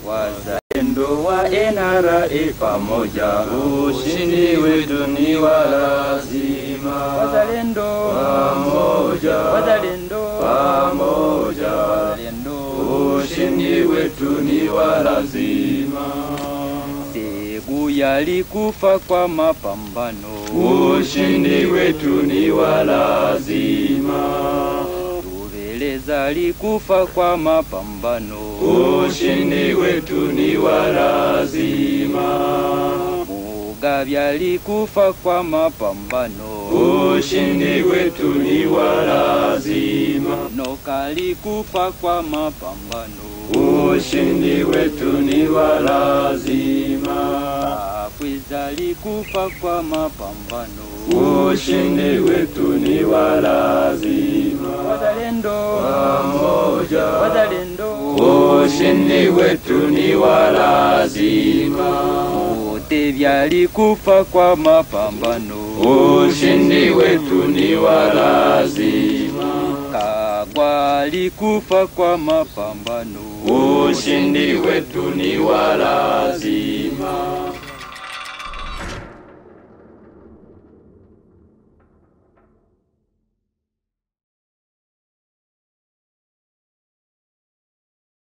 Wazalendo wa NRA pamoja, ushindi wetu ni wa lazima. Wazalendo pamoja, wazalendo pamoja, wazalendo, ushindi wetu ni wa lazima. Segu yalikufa kwa mapambano, ushindi wetu ni wa lazima. Tubeleza alikufa kwa mapambano, ushindi wetu ni wa lazima. Mugabe alikufa kwa mapambano, ushindi wetu ni wa lazima. Noka alikufa kwa mapambano, ushindi wetu ni wa lazima. Afwiza alikufa kwa mapambano, ushindi wetu ni wa lazima. Wazalendo pamoja, wazalendo, ushindi wetu ni wa lazima. Mutebi alikufa kwa mapambano, ushindi wetu ni wa lazima. Kagwa alikufa kwa mapambano, ushindi wetu ni wa lazima.